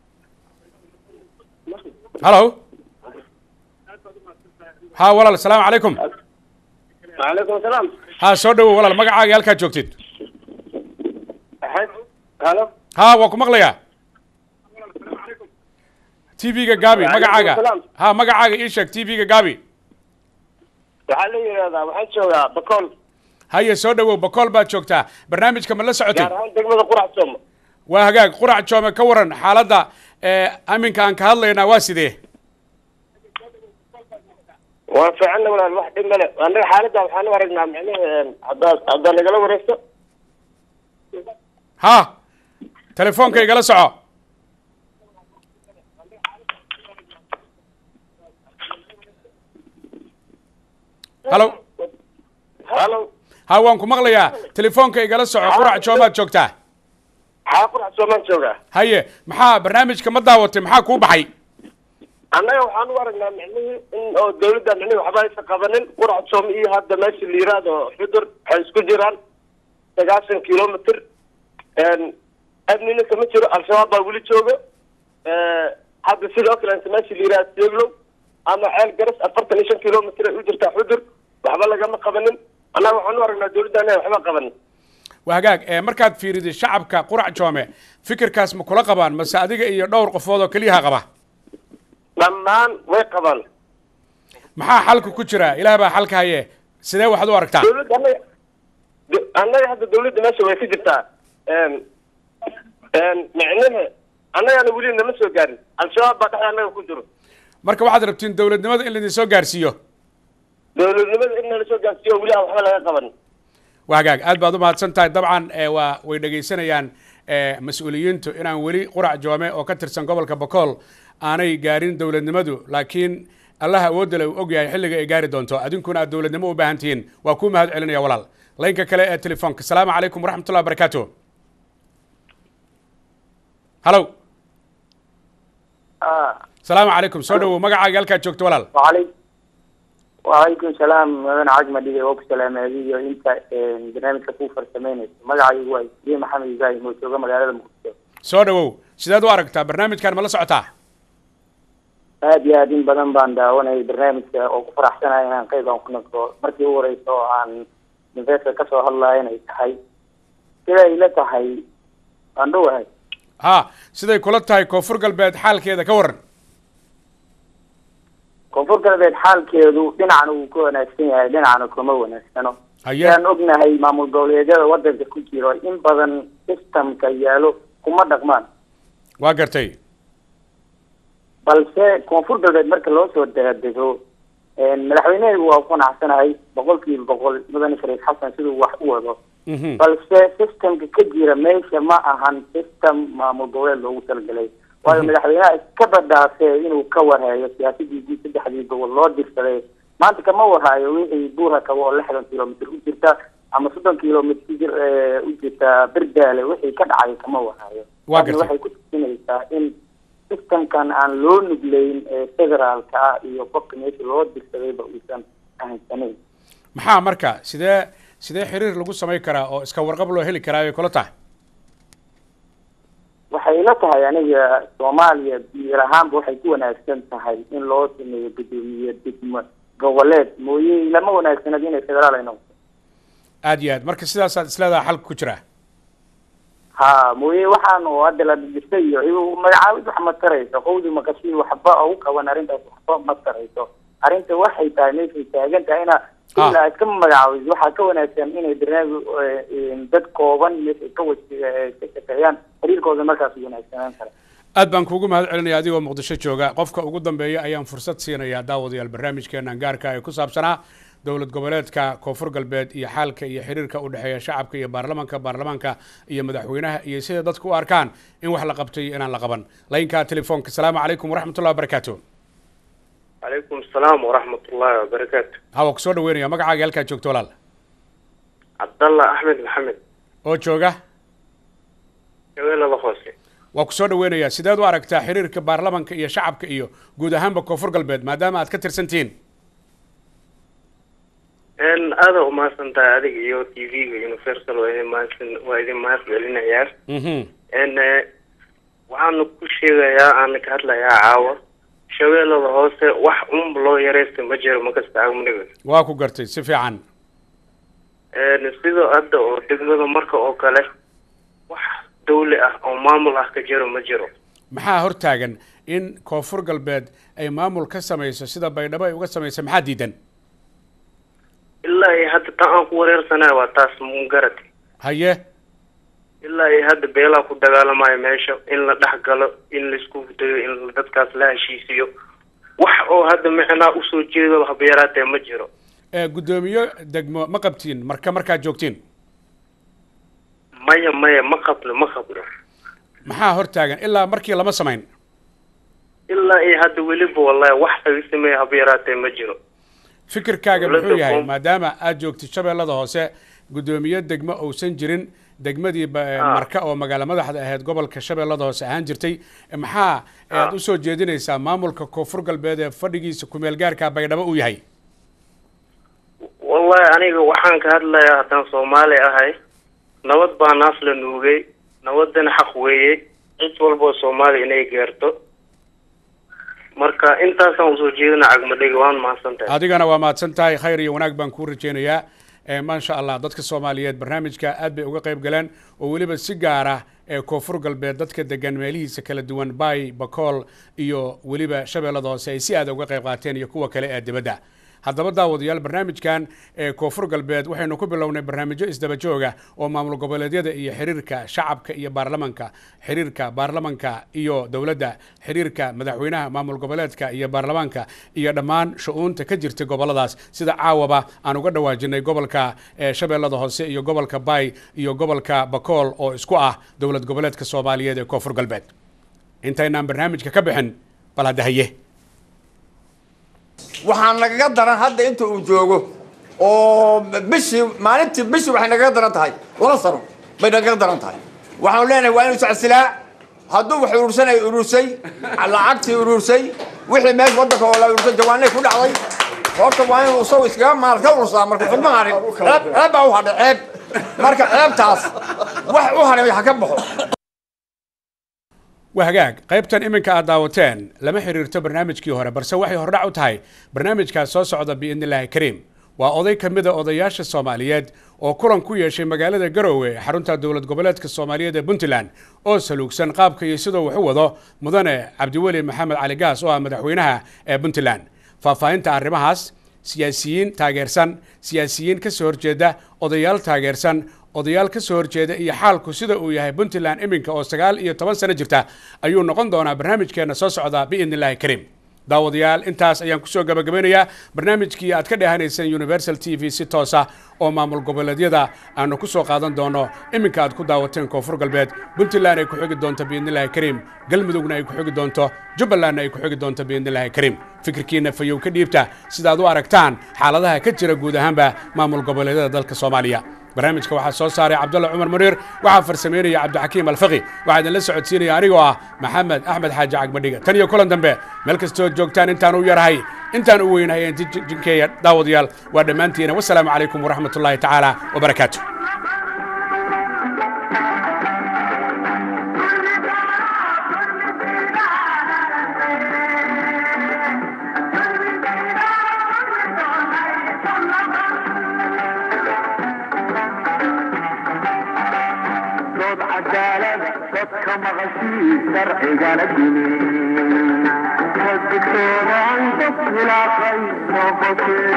halo ha walaal asalaamu calaykum وعليكم السلام ha soo dhawow walaal magacaaga halkaad joogtid أحد هلا ha waa ku maqlayaa t v-ga gaabi magacaaga ha magacaaga ii sheeg t v-ga gaabi waxaa la yidhahdaa waxaan joogaa bakool haye soo dhawow bakool baad joogtaa barnaamijka ma la socotay gaar ahaan degmada qurac sooma waa hagaag qurac joome ka waran xaaladda ee aminka aan ka hadlaynaa waa sidee waan fiicanna walaal wax dhib male annaga xaaladda waxaan u aragnaa micnaha haddaad haddaad nagala wareegto ha telefoonka igala soco halo halo ha waan ku maqlayaa telefoonka igala soco qurac joomaad joogtaa xaa qurax soomaan joogaa haye maxaa barnaamijka ma daawatay maxaa kuu baxay annaga waxaan u aragnaa micnihii in oo dawladda micnihi waxba aysan qabanin qurax soom iyo hadda meesha la yiraahdo xudur waxay isku jiraan sagaashan kilomitr amnina kama jiro al-shabaab baa weli jooga hadda sidoo kale inta meesha la yiraahdo seeglow ama ceel garas afartan iyo shan kilomitr ay u jirtaa xudur waxba lagama qabanin annaga waxaan u aragnaa dawladda annaga waxba qabanin waa hagaag ee markaad fiiriday shacabka qurac joome fikirkaas ma kula qabaan mase adiga iyo dhowr qofood oo keliyaha qaba dhammaan way qabaan maxaa xalka ku jira ilaah baa xalka haye sidee waxaad u aragtaa dawladda annaga da- annaga hadda dawladda meesha way ka jirtaa micnihi annagana weli nama soo gaarin al-shabaab baa dhexda annaga ku jiro marka waxaad rabtiin dowladnimada in laidin soo gaarsiiyo dawladnimada in nala soo gaarsiiyo weli aan waxba laga qaban waa hagaag aad baad u mahadsan tahay dabcan ee waa way dhegaysanayaan ee mas-uuliyiintu inaan weli qurac joome oo ka tirsan gobolka bokool aanay gaarin dowladnimadu laakiin allaha awoodda le uu og yahay xilliga ay gaari doonto adinkuna aad dowladnimo u baahan tihiin waa kuu mahad celinaya walaal laynka kale ee telefoonka asalaamu calaykum waraxmatullahi wabarakaatu halow asalaamu calaykum soo dhawow magacaaga halkaad joogto walaal وعليكم وعليكم السلام مدن عجمة دي وقت سلام هذه انت برنامج كفوفر سمينة مقعي هو دي محمد إبراهيم وشوغا مقالة المقدسة soo dhawow sideed u aragtaa barnaamijkan ma la socotaa aad iyo aad in badan baan daawanayay barnaamijka oo ku faraxsanahay inaan qayb aan ku noqdo markii u horeysa oo aan investor kasoo hadlayo inay tahay sida ay la tahay waan dhowahay ha siday kula tahay koonfur galbeed xaalkeeda ka waran koonfur galbeed xaalkeedu dhinacna wuu ka wanaagsan yahay dhinacna kuma wanaagsano haye sidaan ognahay maamul goboleedyada wadanka ku jiro in badan systemka yaalo kuma dhaqmaan waa gartay balse koonfur galbeed marka loo soo daadego madaxweyneheedu waa ku qanacsanahay boqol kiiba boqol mudane shariif xasan siduu wax u wado Mhm. balse systemka ka jira meesha ma ahan system maamul goboleed loogu talagalay waayo madaxweynaha iska badhaafee inuu ka warhayo siyaasadiisii saddexdii gobol loo dirsaday maanta kama warhayo wixii buura kabo oo lixdan kilomitr u jirta ama soddon kilomitr u jir- eh, u jirta berdaale wixii ka dhacay kama warhayo Waa Taasna gartay. waxay ku tusinaysaa in systemkan aan loo nugleyn ee federaalka ah iyo qofka meesha loo dirsadayba uusan ahansanayn maxaa marka sidee sidee xiriir lagu samayn karaa oo iska warqab loo heli karaa ay kula tahay waxay la tahay aniga soomaaliya biir ahaanba waxay ku wanaagsan tahay in loo sameeyo gudoomiye degmo goboleed mooye lama wanaagsanad inay federaal ay noqoto aad iyo aad marka sidaasaad isleedaha xalka ku jira ha mooye waxaan oo hadda la dhistay iyo iyu magacaabid wax ma tarayso qowdi maqashii waxba ugu qaban arrintaas waxba ma tarayso arrinta waxay tahay meeshay taagan tahay ina Ah. ilaa iska magacaabid waxaa ka wanaagsan inay barnaamij eh, dad kooban meeshay ka waj eh, ka shaqeeyaan xiriirkooda markaas u wanaagsanaan kara aad baan kuugu mahad celinaya adigoo muqdisho jooga qofka ugu dambeeya ayaan fursad siinayaa daawadayaal barnaamijkeenan gaarka ee ku saabsanaa dowlad goboleedka koonfur galbeed iyo xaalka iyo xiriirka u dhexeeya shacabka iyo baarlamanka baarlamaanka iyo madaxweynaha iyo sida dadku u arkaan in wax la qabtay iyo inaan la qaban laynka telefoonka asalaamu calaykum waraxmatullahi wabarakaatu calaykum asalaam waraxmatullaahi wabarakaatu hawa kusoo dhaweynaya magacaaga halkaad joogto walaal cabdallah axmed maxamed oo jooga shabeellada hoose waa kusoo dhaweynayaa sideed u aragtaa xiriirka baarlamanka iyo shacabka iyo guud ahaanba koonfur galbeed maadaama aad ka tirsan tihiin n aada umahadsan tahay adiga iyo t v-ga universal waa idin mahadsan waa idin mahad celinayaa mhm n waxaana ku sheegayaa aana ka hadlayaa caawa shabeellada hoose wax unba loo yareysta ma jiro makasta agmuniga waa ku gartay si fiican n sidoo hadda oo degmada marka oo kale wax dawli ah oo maamul ah ka jiro ma jiro maxaa hortaagan in koonfur galbeed ay maamul ka samayso sida baydhabo ay uga samaysa maxaa diidan ilaa iyo hadda tan aan ku wareersanayo waa taas mungarati haye ilaa iyo hadda beelaa ku dagaalamayo meesha in la dhex galo in laisku dayo in dadkaas la heshiisiyo wax oo hadda micnaa usoo jeedo haba yaraatee ma jiro ee guddoomiye degmo ma qabtiin marka markaad joogtiin maya maya ma qabno ma qabno maxaa hortaagan ilaa markii lama samayn ilaa iyo hadda weliba wallahi wax laga sameeya haba yaraatee ma jiro fikirkaaga Dowladda muxuu yahay koon- maadaama aad joogtid shabeellada hoose guddoomiye degmo uusan jirin degmadii ba- marka oo magaalo madaxda ahayd gobolka shabeellada hoose ahaan jirtay maxaa aad usoo jeedinaysaa maamulka koonfur galbeed ee fadhigiisa kumeel gaarka baydhabo uu yahay wallahi aniga waxaan ka hadlayaa haddaan soomaali ahay nabad baa naas la nuugay nabadana xaq weeye cid walboo soomaali inay gaarto marka intaasaan usoo jeedina cagmadhiga waan mahadsantahay adigana waa mahadsan tahay khayr iyo wanaag baan kuu rajeynayaa Eh, maasha allah dadka soomaaliyeed barnaamijka aad bay uga qayb galeen oo weliba si gaara ee koonfur galbeed dadka degan meelihiisa kala duwan bay bakool iyo weliba shabeellada hoose ay si aad uga qayb qaateen iyo kuwa kale ee dibadda haddaba daawadayaal barnaamijkan ee koonfur galbeed waxaynu ku bilownay barnaamijyo isdaba jooga oo maamul goboleedyada iyo xiriirka shacabka iyo baarlamanka xiriirka baarlamanka iyo dowladda xiriirka madaxweynaha maamul goboleedka iyo baarlamaanka iyo dhammaan shu-uunta ka jirta goboladaas sida caawaba aan uga dhawaajinay gobolka ee shabeellada hoose iyo gobolka bay iyo gobolka bakool oo isku ah dowlad goboleedka soomaaliyeed ee koonfur galbeed intaynaan barnaamijka ka bixin bal hadda haye waxaa nagaga daran hadda inta uu joogo oo bishii maalintii bishii waxay nagaga daran tahay laba sano bay nagaga daran tahay waxaanu leenahay waa inuu socodsilaa hadduu wax urursanay urursay lacagtii urursay wixii meesha waddanka oo la urursay jawaanay ku dhacday horta waa inuu isagu iskaga maal ka urursaa marka xubma harin ceeb ceeb baa u hadhay ceeb marka ceebtaas wax u haray ha ka baxo waa hagaag qaybtan iminka aad daawateen lama xiriirto barnaamijkii hore balse waxay hordhac u tahay barnaamijkaas soo socda biidni illaahi kariim waa oday ka mid a odayaasha soomaaliyeed oo kulan ku yeeshay magaalada garowe ee xarunta dowlad goboleedka soomaaliyeed ee puntland oo saluugsan qaabka iyo sidoo wax u wado mudane cabdiweli maxamed cali gaas oo ah madaxweynaha ee puntland faahfaahinta arrimahaas siyaasiyiin taageersan siyaasiyiin ka soo horjeeda odayaal taageersan odayaal ka soo horjeeda iyo xaalku sida uu yahay puntland iminka oo sagaal iyo toban sano jirta ayuu noqon doonaa barnaamijkeena soo socda biidni illaahi kariim daawadayaal intaas ayaan kusoo gabagabeynayaa barnaamijkii aad ka dhehanayseen universal t v si toosa oo maamul goboleedyada aanu ku soo qaadan doono iminka aad ku daawateen koonfur galbeed puntland ay ku xigi doonto biidnillahi kariim galmudugna ay ku xigi doonto jubbalandna ay ku xigi doonto biidnillahi kariim fikirkiina fayow ka dhiibta sidaad u aragtaan xaaladaha ka jira guud ahaanba maamul goboleedyada dalka soomaaliya barnaamijka waxaa soo saaray cabdalla cumar muniir waxaa farsameynaya cabdixakiim alfaqi waxaa idinla socodsiinaya anigoo ah maxamed axmed xaaji cagmadhiga tan iyo kulan dambe meel kastoo joogtaan intaan u yarahay intaan u weynahay inti jinkeeya daawadayaal waa dhammaantiina wasalaamu calaykum waraxmat ullaahi tacaala wabarakaatu dood cadaalada dadka maqashii sharcigana dimi haddigtoodaan dad khilaafay noqotee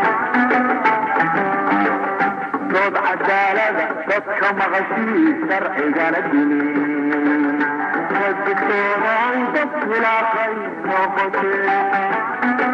dood cadaalada dadka maqashii sharcigana dimi haddigtoodaan dad khilaafay noqotee